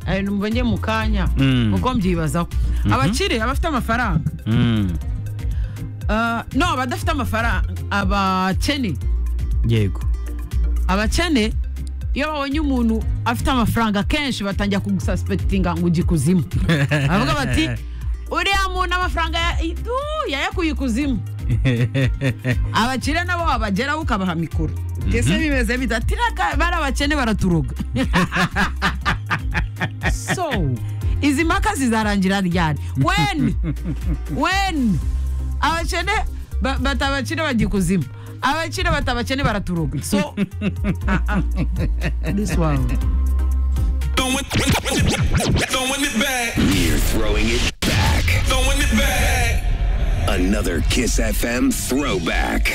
ibintu mbonye mu kanya Mm. uko mbyibazaho abakire abafite amafaranga Mm. ah, no abadafite amafaranga abakene yego abakene iyo babonye umuntu afite amafaranga kenshi batangira kugusaspektinga ngo ujye ikuzimu bavuga bati uriya muntu amafaranga ya- itu yayakuye ikuzimu abakire nabo wabageraho ukabaha mikoro mbese bimeze bidatiraka bari abakene baraturoga so izi mpaka zizarangira ryari weni weni abakene ba- bata abakire bajya ikuzimu abakire bata abakene baraturoga so ah, ah. this one Throwing throwing it back. You're throwing it back. Throwing it back. Another Kiss FM throwback.